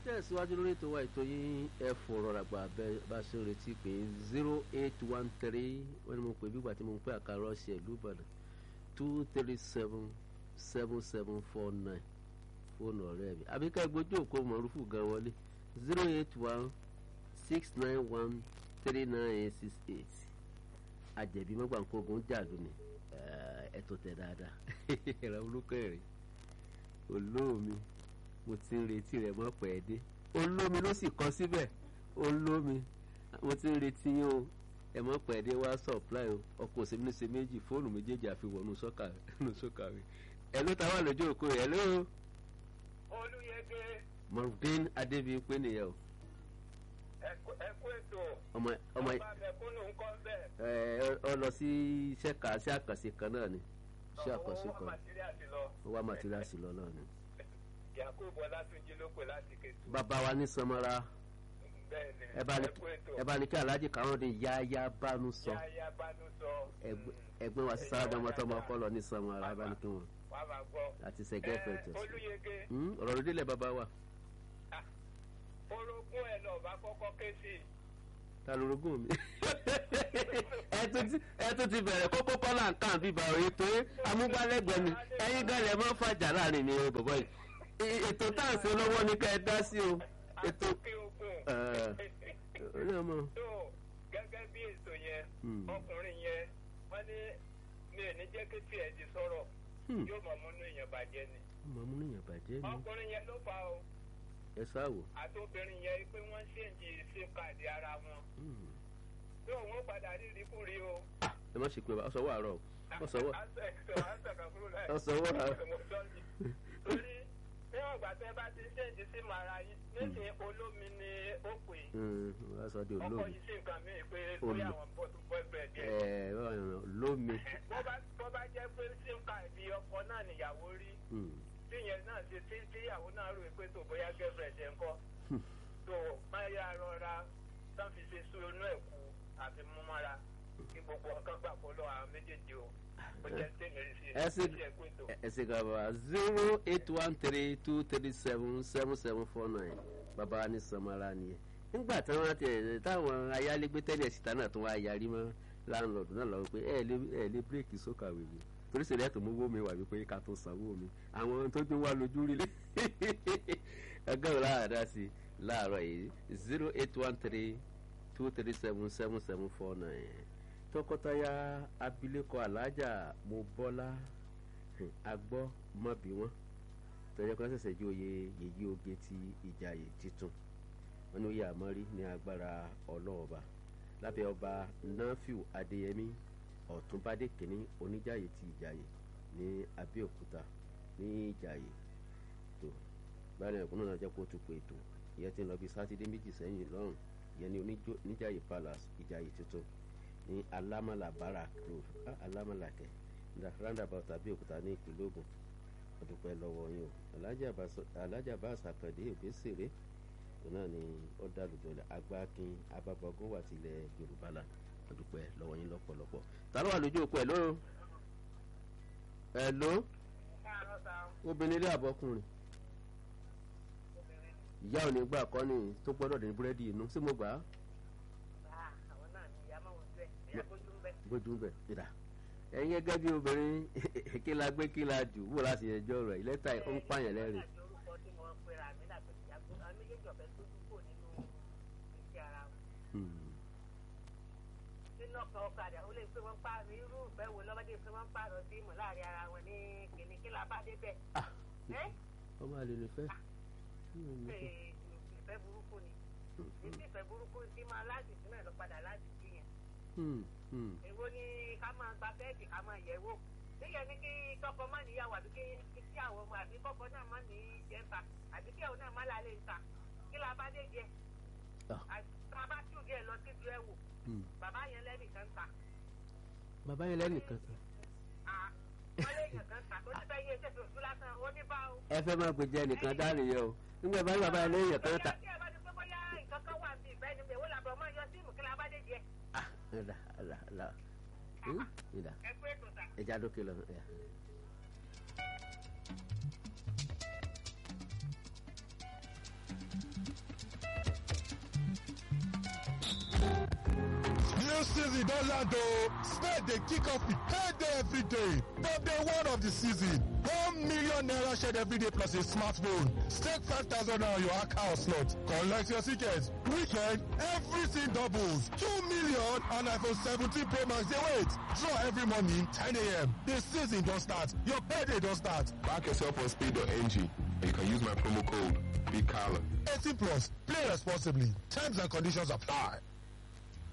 tẹ̀síwájú lórí ètò wa ètò yín ẹ fọ̀rọ̀ ràgbà bá ṣe ń retí pé zero eight one three wọ́n ní mo pè bígbà tí mo ń pè àkàrà ọ̀sẹ̀ ìlú Ìbàdàn two three seven seven seven four nine fóònù ọ̀rẹ́ mi àbíká ìgbójú òkú mọ̀rúfù gan wọlé zero eight one six nine one three nine six eight àjẹbí mọ́gbàǹkógun jàdù ni ẹ̀tọ́ tẹ̀ dáadáa ẹ̀rọ olùkọ́ rẹ̀ olómi mo ti ń retí rẹ̀ mọ́ pẹ́ dé olómi ló sì kọ síbẹ̀ olómi mo ti ń retí yín o ẹ mọ́ pẹ́ dé wá supply o ọkọ̀ òsèlú ní ṣe méjì fóònù méjèèjì àfihàn nù sọ́kà rẹ̀ ẹ ló ta wà lójú òkú rẹ̀ ẹ ló. olùyẹgẹ. Marudin Adébíyìnpé nìyẹn o. ẹ kú ètò. ọmọ ọmọ ọba mẹ̀kúnnù ń kọ́ bẹ́ẹ̀. ẹ ọ lọ sí iṣẹ́ kà sí àkànṣe kan náà ni iṣẹ́ àkànṣe owó kan màtíríàsì lọ. ó wá màtíríàsì lọ náà ni. yakubu ọlátúnjí ló pè láti kẹtù. bàbá wa ní sanmọ́ra bẹ́ẹ̀ ni ẹ bá ní ẹ kú ètò. ẹ bá ní kí aláàjì káwọn dín yáyá bánú sọ yáyá bánú sọ. Ẹgbẹ́- ẹgbẹ́ wa sí sáradà ọmọ tọmọ ọkọ lọ ní sanmọ́ra ẹ bá ní kí wọn wà á máa gbọ́. àti sẹgẹ́ fẹ̀tọ̀ sí. olùyẹgẹ ọ̀rọ̀ lóde ilẹ̀ bàbá wa orogún ẹ lọ bá kọ́kọ́ ké sí i. ta lorogún mi. ẹ tún ti- ẹ tún ti bẹ̀rẹ̀ kókó kọ́là ń kàn bíbá òye tó amúgbálẹ́gbẹ̀ẹ́ mi ẹ̀yin gan lẹ̀ mọ́ fàjà láàrin mi o bọ̀bọ̀ yìí E- ètò tá à ń ṣe lọ́wọ́ ní ká ẹ dá sí o ètò àtúnkì ogun. orí ọmọ tó gẹ́gẹ́ bí ètò yẹn Hmm. ọkùnrin yẹn wọ́n ní mi ò ní jẹ́ kí tiẹ̀ di sọ̀rọ̀ Hmm. yóò mọ̀ múnú èèyàn bàjẹ́ ni. ọmọ amúnìyàn bàjẹ́ ni ọkùnrin yẹn ló fa o ẹ sáwò. àti obìnrin yẹn pé wọ́n ṣèǹjì sim card ara wọn Hmm. tó òun ó padà rí ìrìkúrí o. ẹ má ṣe pé ọ sọ wọ àárọ̀ ọ sọ wọ ọ ọ sọ wọ àárọ̀. torí níwọ̀n ìgbà tẹ́ bá ti ṣèǹjì sim ara yín nísìnyí olómi ni ó pè é Hmm, wọ́n á sọ di ọkọ olómi yìí sí nǹkan míì pé Olú- bóyá àwọn bọ́ọ̀tù boyfriend ẹ yẹn. lómi. bó bá bó bá jẹ́ pé sim card ọkọ náà nìyàwó rí Hmm. tíyẹn náà ṣe tí tíyàwó náà rò pé tó bóyá girlfriend ẹ̀ ń kọ́ Hmm. tó máa yá rọra tán fi ṣe sún inú ẹ̀ kú àfi mú mọ́ra kí gbogbo ọkàn gbà kó lọ àwọn méjèèjì o ó jẹ́ tèmi rí sí ẹ sì ẹ̀ pé tó. ẹ sì gbà bàbá zero eight one three two three seven seven seven four nine bàbá wa ní samara nìyẹn nígbà táwọn tẹ táwọn ayálégbé tẹ́lẹ̀ síta náà tún wá yarí mọ́ láńlọ́ọ̀dù náà lọ́wọ́ pé ẹ lé ẹ lé bírèkì sókà wèwè torí sèlè tó mú owó mi wà wípé ká tó sanwó mi àwọn tó gbé wá lójú rí lé ẹgbẹ́ wo láàdá sí i láàárọ̀ yìí zero eight one three two three seven seven seven four nine tọkọtaya abilékọ alájà mobọ́lá Hmm, agbọ́ mọ́ bí wọ́n tọ́jọ́ kan ṣẹ̀ṣẹ̀ jí oyè yèyí oge ti ìjàyè titun wọn ní oyè àmọ́rí ní agbára ọlọ́ọ̀ba lábẹ́ ọba nafiu adéyẹmí ọ̀túnbádé kìnní oníjàyè ti ìjàyè ní abẹ́òkúta ní ìjàyè tó báyìí ẹ̀kún náà jẹ́ kó tún pé ètò ìyẹn ti ń lọ bí sátidé méjì sẹ́yìn lọ́rùn ìyẹn ní oníjó- oníjàyè palace ìjàyè tuntun ní alámàlà barak road ah, alámàlà kẹ roundabout abẹ́òkúta ní ìpínlẹ̀ Ògùn ọdúpẹ́ lọ́wọ́ yín o alájà bá àṣàkàndé òbésèré òun náà ni ó dàlùjọ agbákin abábọgún wà tilẹ̀ Yorùbá là ọdúpẹ́ lọ́wọ́ yín lọ́pọ̀lọpọ̀ ta ló wà lójú òpó ẹ̀ ló ẹ̀ ló káàárọ̀ sá obìnrin ilé àbọ̀kùnrin ìyá ò ní gbà kọ́ ni tó gbọ́dọ̀ dín búrẹ́dì inú sí mo gbà á àwọn náà ni ìyá máa wọ síbẹ̀ ìyá gbójú ń bẹ̀. gbójú ń bẹ̀ níta ẹ̀yin gẹ́gẹ́ bí obìnrin kí la gbé kí la jù wò láti ẹjọ́ rẹ̀ lẹ́tà ó ń pààyàn lẹ́rìn. láti orúkọ tí mo pera mi láti ìyá gbójú àwọn méjèèjì ọ̀fẹ́ gbójú kò nínú iṣẹ́ ara wọn. Hmm. nínú ọkàn ọ̀kadà ó lè pé wọ́n pa irú ìfẹ́ wo lọ́wọ́dé pé wọ́n pààrọ̀ sí ìmọ̀ láàrin ara wọn ní kìnní kí la bá débẹ̀. Ah, ẹ́ ọmọ àlè lè fẹ́. ẹ̀ ìfẹ́ burúkú ni ìdí ìfẹ́ burúkú ti máa láti sí náà lọ padà láti sí yẹn. Hmm, hmm. èwo ni ká máa gba bẹ́ẹ̀dì ká máa yẹ̀wò níyẹn ní kí tọkọ má níyàwó àbí kí kí àwọn ọmọ àbí kọkọ náà má ní jẹta àbí kí àwọn náà má lálẹ́ ìta kí la bá dé jẹ Ah. àti tá a bá tù díẹ̀ lọ sí ju ẹ wò Hmm. bàbá yẹn lẹ́nìkan ta bàbá yẹn lẹ́nìkan tán. à wọ́n léèyàn kan ta tó ti fẹ́ yé ṣe fòfin lásán ó ní bá o. ẹ fẹ́ máa gbèjẹ nìkan dá nìyẹn o nígbà bá bàbá yẹn lẹ́yìn kan ta. bóyá tí ẹ bá ti pé bóyá nǹkan kan wà bí ìfẹ́ ni pé wọ́n làbọ̀ ọmọ yọ síìmù kí la bá dé jẹ Ah, ẹ̀dá ẹ̀dá ẹ̀dá Hmm, ẹ̀dá ẹ pé ètò ta. ẹja dókè lọ. ẹ̀yà. season don land o. Spain dey kick off with payday every day. From day one of the season, one million naira shared every day plus a smartphone. Stake five thousand naira on your account slot. Collect your ticket. Weekend, everything doubles. Two million and iPhone 17 Pro Max dey wait. Draw every morning 10 a.m. The season don start. Your payday don start. Back yourself on speed.ng and you can use my promo code BIGCALLA. 18 plus. Play responsibly. Terms and conditions apply.